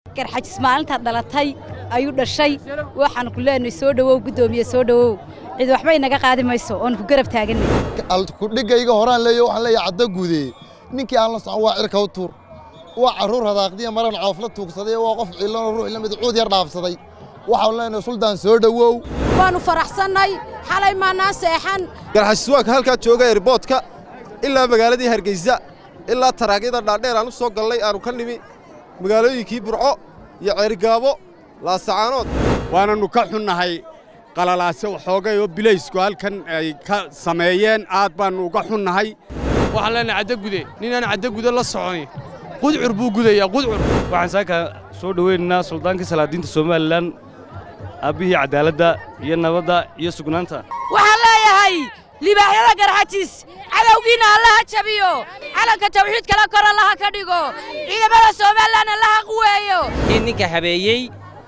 garxajis maalintaad dhalatay ayuu dhashay waxaan ku leenahay soo dhowow guddoomiye soo dhowow cid waxba inaga qaadi mayso oon ku garab taaganay kudhigayga horaan leeyo waxaan leeyahay caddo guudeeye ninkii aan la socon waa cirka u tuur waa carruur hadaaqdiya maran coofla tuugsaday waa qof ciilanoo ruux lamid cuud yar dhaafsaday waxaan leenahay suldaan soo dhowow waannu faraxsannay xalay maannaa seexan garxajiswaanka halkaa jooga erboodka ilaa magaaladii hargeysa ilaa taraagyada dhaadheer aan u soo gallay aanu ka nimi magaalooyinkii burco iyo ceerigaabo laasacaanood waanannu ka xunnahay qalalaase waxoogay oo bilaysku halkan ay ka sameeyeen aad baannu uga xunnahay waxaan leenahay caddagude ninaan caddagude la soconi qudcur buu gudayaa qudcur waxaan saaka soo dhoweynaynaa suldaankii salaadiinta somalilan aabbihii caddaaladda iyo nabadda iyo sugnaanta waxaan leeyahay libaaxyada garxajis cadowgiinna allaha jabiyo calanka tawxiidkala kor allaha ka dhigo ciidamada somalilan allaha quweeyo in ninka habeeyey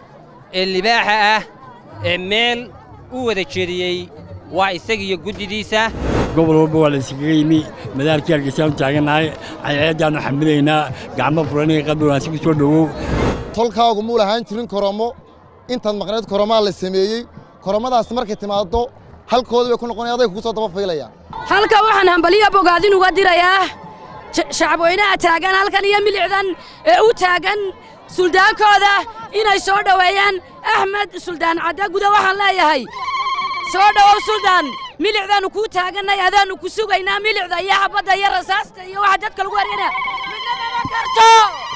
ee libaaxa ah ee meel u wada jeediyey waa isagiiyo guddidiisa gobol walba waa la iskaga yimi madaalkii hargeysaanu taagannahay cadceeddaannu xamilaynaa gacmo furanaya qalbi wanaagsan ku soo dhowow tolkaagu muu lahaan jirin koromo intaad maqneed koromaa la sameeyey koromadaas markay timaaddo halkooda bay ku noqonaya adayga ku soo daba faylayaan halka waxaan hambaliya bogaadin uga dirayaa shacabweynaha taagan halkan iyo milicdan ee u taagan suldaankooda inay soo dhoweeyaan axmed suldaan caddaguda waxaan leeyahay soo dhowow suldaan milicdaannu kuu taagannay adaannu ku sugaynaa milicda iyo xabbadda iyo rasaasta iyo waxa dadka lagu hargana midnamada karto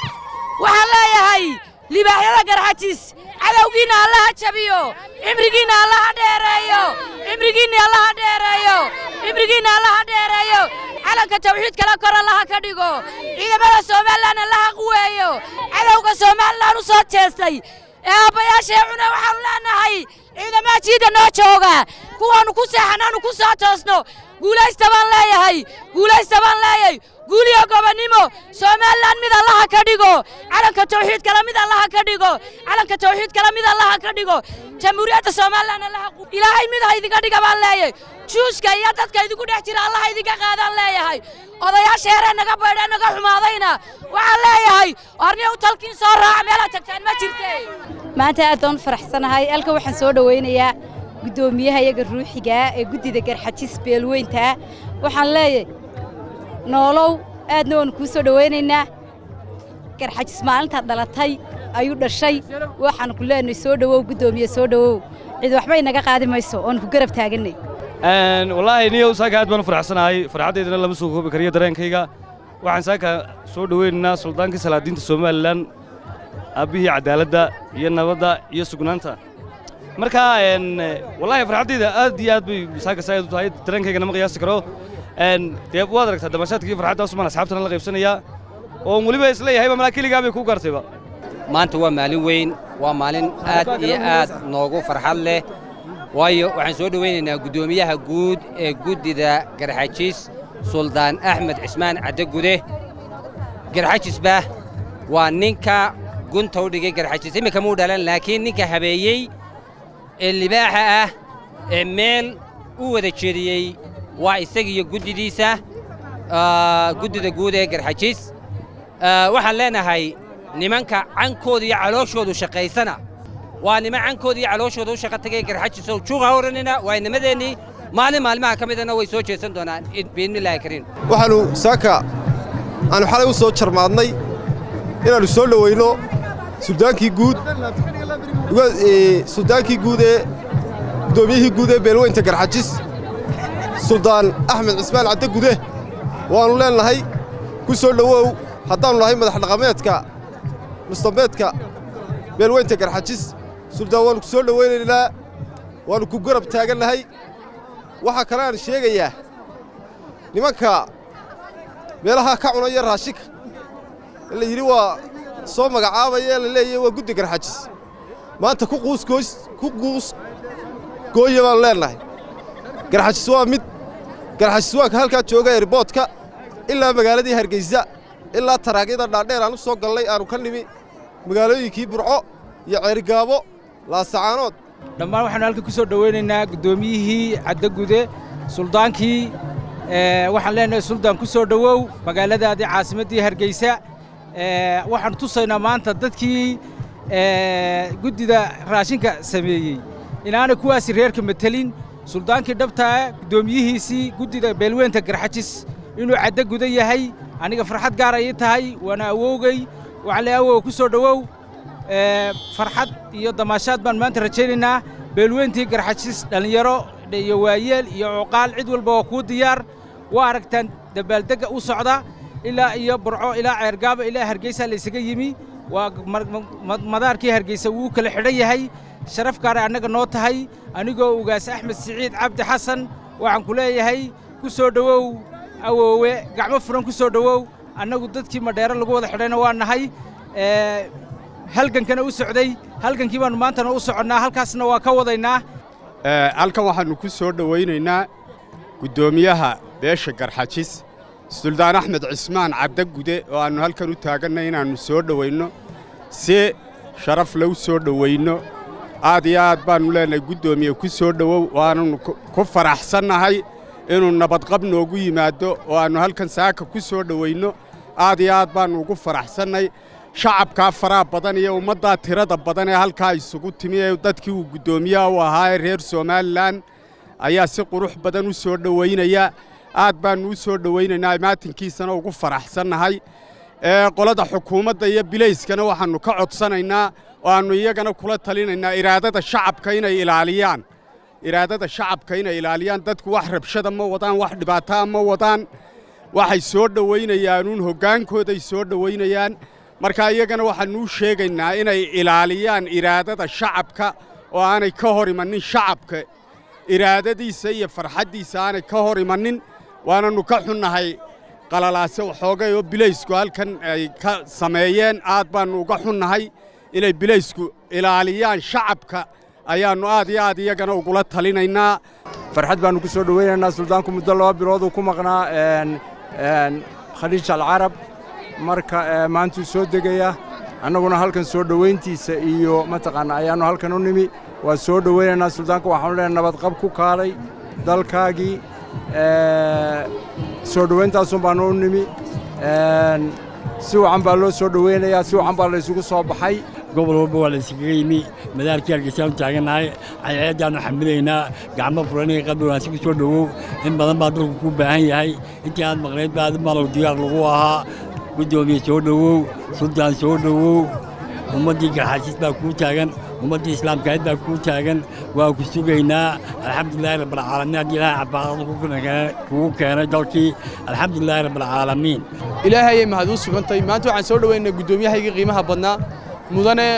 waxaan leeyahay libaaxyada garxajis cadowgiinna allaha jabiyo cimrigiinna allaha dheereeyo cimrigiinna allaha dheereeyo cimrigiinna allaha dheereeyo calanka tawxiidkala kor allaha ka dhigo ciidamada somalilan allaha quweeyo cadowga somalilan u soo jeestay ee aabbayaashee cune waxaannu leenahay ciidamaha jiidda noo jooga kuwaannu ku seexanaannu ku soo toosno guulaysta baan leeyahay guulaysta baan leeyahay guuliyo gobonnimo somalilan mid allaha ka dhigo calanka tawxiidkala mid allaha ka dhigo calanka tawxiidkala mid allaha ka dhigo jamhuuriyadda somalilan allaha ilaahay mid ha idinka dhiga baan leeyahay juuska iyo dadka idinku dhex jira allaha idinka qaadaan leeyahay odayaasha heree naga baydhee naga xumaadayna waxaan leeyahay arniya u talkiin soo raaca meelaad tagtaan ma jirte maanta aad baan u faraxsanahay halkan waxaan soo dhowaynayaa guddoomiyaha iyaga ruuxigaa ee guddida garxajis beelweyntaa waxaan leeyahay noolow aadna waannu kuu soo dhowaynaynaa garxajis maalintaad dhalatay ayuu dhashay waxaan ku leenahay soo dhowow guddoomiye soo dhowow cid waxba inaga qaadi mayso oon ku garab taagannay wallaahi niyow saaka aad baan u faraxsanahay farxaddeydana lama soo koobi kariyo dareenkayga waxaan saaka soo dhoweynaynaa suldaankii salaadiinta somalilan aabbihii caddaaladda iyo nabadda iyo sugnaanta marka wallaahi farxaddayda aad iyo aad bay saaka saa'id u tahay dareenkaygana ma qiyaasi karo dee waad aragtaa damashaadkii farxaddaas umaan asxaabtana la qaybsanayaa oon weliba isleeyahayba malaa keligaa bay kuu gaartayba maanta waa maalin weyn waa maalin aad iyo aad noogu farxad leh waayo waxaan soo dhowaynaynaa guddoomiyaha guud ee guddida garxajis suldaan axmed cismaan caddagude garxajisba waa ninka gunta u dhigay garxajis iminka muu dhalan laakiin ninka habeeyey ee libaaxa ah ee meel u wada jeediyey waa isagiiyo guddidiisa guddida guud ee garxajis waxaan leenahay nimanka cankooda iyo calooshoodu shaqaysana waa niman cankooda iyo calooshooda u shaqa tagay garxajisow juuqa oranina waa nimadeennii maalin maalmaha ka midana way soo jeesan doonaan biidnillaahi kariim waxaannu saaka aanu xalay u soo jarmaadnay inaannu soo dhowayno suldaankii guud suldaankii guud ee guddoomiyihii guud ee beelweynta garxajis suldaan axmed cismaan caddagude waannu leennahay ku soo dhowow haddaannu nahay madax dhaqameedka mustambeedka beelweynta garxajis suldaan waannu ku soo dhowaynaynaa waannu ku garab taagannahay waxaa kale aan sheegayaa nimanka meelaha ka cunaya raashinka ee la yidhi waa soo magacaabaya ee la leeyahay waa guddi garxajis maanta ku quusgoos ku quus gooya baannu leennahay garxajis waa mid garxajiswaanka halkaa jooga erboodka ilaa magaaladii hargeysa ilaa taraagyada dhaadheer aan u soo gallay aanu ka nimi magaalooyinkii burco iyo ceerigaabo laasacaanood dhammaan waxaanu halkan ku soo dhowaynaynaa guddoomiyihii caddagude suldaankii waxaan leenahay suldaan ku soo dhowow magaaladaadii caasimaddii hargeysa waxaanu tusaynaa maanta dadkii guddida raashinka sameeyey inaanay kuwaasi reerka matelin suldaankii dhabtaa guddoomiyihiisii guddida beelweynta garxajis inuu caddo guda yahay aniga farxad gaar ay tahay waana awowgay waxaan le awow ku soo dhowow farxad iyo damaashaad baan maanta rajaynaynaa beelweyntii garxajis dhallinyaro iyo waayeel iyo cuqaal cid walba waa kuu diyaar waa aragtaan dabaaldegga u socda ilaa iyo burco ilaa ceergaaba ilaa hargeysa laysaga yimi waa madaarkii hargeysa wuu kala xidhan yahay sharaf gaara annaga noo tahay anigoo ugaas axmed siciid cabdi xasan waxaan ku leeyahay ku soo dhowow awoowe gacmo furan ku soo dhowow annagu dadkii madheero lagu wada xidhayna waa nahay halgankana u socday halgankii baannu maantana u soconnaa halkaasna waa ka wadaynaa halkan waxaannu ku soo dhowaynaynaa guddoomiyaha beesha garxajis suldaan axmed cismaan cabdagude oo aannu halkan u taagannay inaannu soo dhowaynno si sharaf lagu soo dhowayno aad iyo aad baannu leenahay guddoomiye ku soo dhowow waannu ku faraxsannahay inuu nabadqab noogu yimaaddo oo aannu halkan saaka ku soo dhowayno aad iyo aad baannu ugu faraxsannay shacabkaa faraha badan iyo ummaddaa tirada badan ee halkaa isugu timi ee dadkii uu guddoomiyaha u ahaa ee reer somalilan ayaa si qurux badan u soo dhowaynaya aad baannu u soo dhowaynaynaa imaatinkiisana ugu faraxsannahay ee qolada xukuumadda iyo bilayskana waxaannu ka codsanaynaa oo aannu iyagana kula talinaynaa iraadada shacabka inay ilaaliyaan iraadada shacabka inay ilaaliyaan dadku wax rabshada ma wadaan wax dhibaataa ma wadaan waxay soo dhowaynayaanuun hoggaankooday soo dhowaynayaan marka iyagana waxaannu u sheegaynaa inay ilaaliyaan iraadada shacabka oo aanay ka hor imannin shacabka iraadadiisa iyo farxaddiisa aanay ka hor imannin waanannu ka xunnahay qalalaase waxoogay oo bilaysku halkan ay ka sameeyeen aad baannu uga xunnahay inay bilaysku ilaaliyaan shacabka ayaannu aad iyo aad iyagana ugula talinaynaa farxad baannu ku soo dhowaynaynaa suldaanku muddo laba bilooduu ku maqnaa khaliij alcarab marka maantuu soo degaya annaguna halkan soo dhowayntiisa iyo mataqaanaa ayaannu halkan u nimi waa soo dhowaynaynaa suldaanka waxaanu leenahay nabadqab ku kaalay dalkaagii soo dhowayntaasun baannu u nimi si wacan baa loo soo dhowaynayaa si wacan baa laysugu soo baxay gobol walba waa layskaga yimi madaalkii hargeysaanu taagannahay cadceeddaannu xamilaynaa gacmo furanaya qalbi wanaagsan ku soo dhowow in badan baa dalku ku baahan yahay intii aad maqnayd baa aad maalow diyaar lagu ahaa guddoomiye soo dhowow suldaan soo dhowow ummaddii garxaasiis baa kuu taagan ummaddii islaamkahayd baa kuu taagan waa ku sugaynaa alxamdulilaahi rabbilcaalamiin haddii ilaahay cabaaqada kugu keenay dalkii alxamdulilaahi rabbilcaalamiin ilaahay ayay mahad u sugantay maanta waxaan soo dhowaynaa guddoomiyahaygii qiimaha badnaa mudane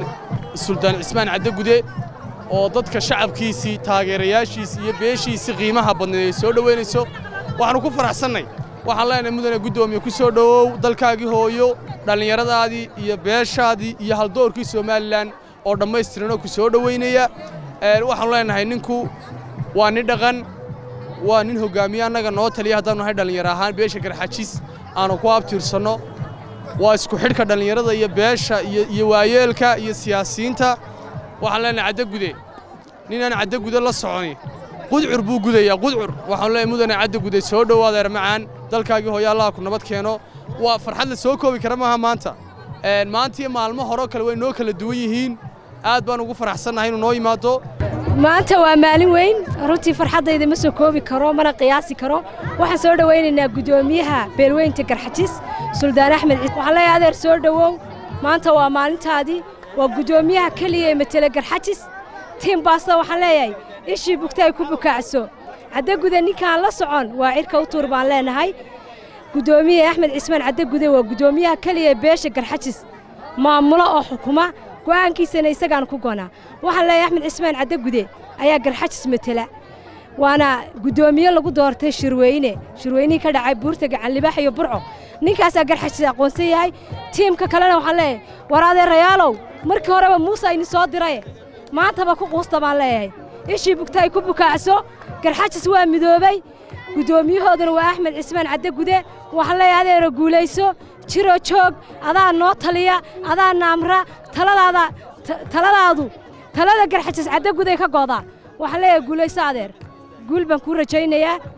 suldaan cismaan caddagude oo dadka shacabkiisii taageerayaashiisii iyo beeshiisii qiimaha badneed ay soo dhowaynayso waxaannu ku faraxsannay waxaan leenahay mudane guddoomiye ku soo dhowow dalkaagii hooyo dhallinyaradaadii iyo beeshaadii iyo haldoorkii somalilan oo dhammaystiranoo ku soo dhowaynaya waxaannu leenahay ninku waa nin dhaqan waa nin hoggaamiye annaga noo taliya haddaanu nahay dhallinyaro ahaan beesha garxajiis aanu ku abtiirsanno waa isku xidhka dhallinyarada iyo beesha iyo waayeelka iyo siyaasiyiinta waxaan leenahay caddagude ninaan caddagude la soconi qudcur buu gudayaa qudcur waxaanu leenahay mudane caddagude soo dhowaadeer macaan dalkaagii hooyo allaha ku nabad keeno waa farxad la soo koobi kara maaha maanta maanta iyo maalmo horeo kale way noo kala duwan yihiin aad baan ugu faraxsannahay inuu noo yimaado maanta waa maalin weyn runtii farxaddayda ma soo koobi karo mana qiyaasi karo waxaan soo dhowaynaynaa guddoomiyaha beelweynta garxajis suldaan axmed ciid waxaan leeyahay adeer soo dhowow maanta waa maalintaadii waa guddoomiyaha keliya ee matele garxajis tiim baasta waxaan leeyahay ishii bugta ay ku bukaacso caddagude ninkaan la socon waa cirka u tuur baan leenahay guddoomiye axmed cismaan caddagude waa guddoomiyaha keliya ee beesha garxajis maamulo oo xukuma go'aankiisana isagaan ku gonaa waxaan leeyahay axmed cismaan caddagude ayaa garxajis matela waana guddoomiye lagu doortay shirweyne shirweynihii ka dhacay buurta gacanlibaax iyo burco ninkaasaa garxajis aqoonsan yahay tiimka kalena waxaan leeyahay war adeerayaalow markii horeba muuse ayni soo diraye maantaba ku quusta baan leeyahay ishii bugta ay ku bukaacso garxajis waa midoobay guddoomiyahooduna waa axmed cismaan caddagude waxaan leeyahay adeero guulayso jiro joog adaa noo taliya adaa naamra taladaada taladaadu talada garxajis caddaguday ka go'daa waxaan leeyahay guulayso adeer guul baan kuu rajaynayaa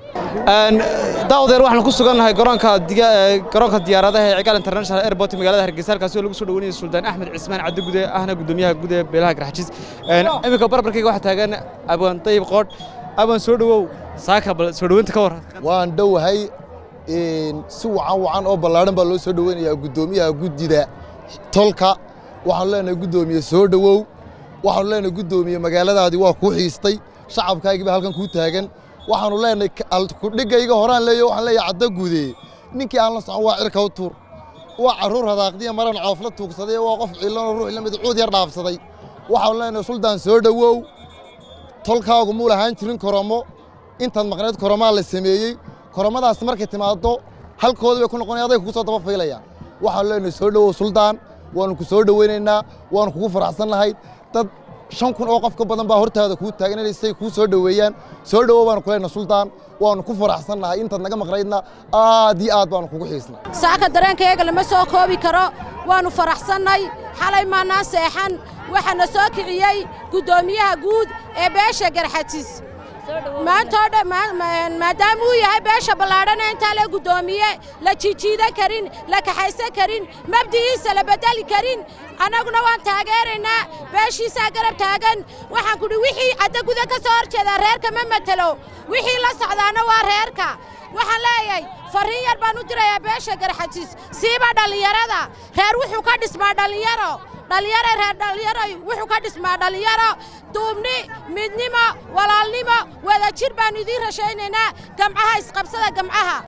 daawadeer waxaan ku sugannahay garoonka garoonka diyaaradaha ee cigaal international airport magaalada hargeysa halkaasi oo lagu soo dhaweynaya suldaan axmed cismaan cabdi gude ahna gudoomiyaha guud ee beelaha garxajis iminka barbarkayga waxaa taagan abwaan dayib qoodh abwaan soo dhawow saaka bal soo dhaweynta ka warran waan dhowahay si wacan wacan oo ballaadhan baa loo soo dhoweynayaa guddoomiyaha guddida tolka waxaanu leenahay guddoomiye soo dhowow waxaanu leenahay guddoomiye magaaladaadii waa kuu xiistay shacabkaagii baa halkan kuu taagan waxaanu leenahay kudhigayga horaan leeyo waxaan leeyahay cadda guudee ninkii aan la socon waa cirka u tuur waa carruur hadaaqdiya maran coofla tuugsaday waa qof ciilanoo ruux la mid cuud yar dhaafsaday waxaanu leenahay suldaan soo dhowow tolkaagu muu lahaan jirin koromo intaad maqnayd koromaa la sameeyey koromadaas markay timaado halkooda bay ku noqonaya aday kugu soo daba faylayaan waxaanu leenahay soo dhowow suldaan waanu ku soo dhoweynaynaa waanu kugu faraxsan nahay dad shan kun oo qof ka badan baa hortaada kuu taagan inay say kuu soo dhoweeyaan soo dhowow baanu ku leenahay suldaan waanu ku faraxsan nahay intaad naga maqnaydna aad iyo aad baanu kugu xiisnay saaka dareenkayaga lama soo koobi karo waannu faraxsannay xalay maannaa seexan waxaana soo kiciyey guddoomiyaha guud ee beesha garxajis maantoo dhan maadaama uu yahay beesha ballaadhana intaa le guddoomiye la jijiidan karin la kaxaysan karin mabdigiisa la beddeli karin annaguna waan taageeraynaa beeshiisaa garab taagan waxaan kudhi wixii caddaguda ka soo hor jeedaa reerka ma matelo wixii la socdaana waa reerka waxaan leeyahay farriin yar baan u dirayaa beesha garxajis siiba dhallinyarada reer wuxuu ka dhismaa dhallinyaro dhallinyaro reer dhallinyaro wuxuu ka dhismaa dhallinyaro duubni midnimo walaalnimo wadajir baannu idiin rashaynaynaa gamcaha isqabsada gamcaha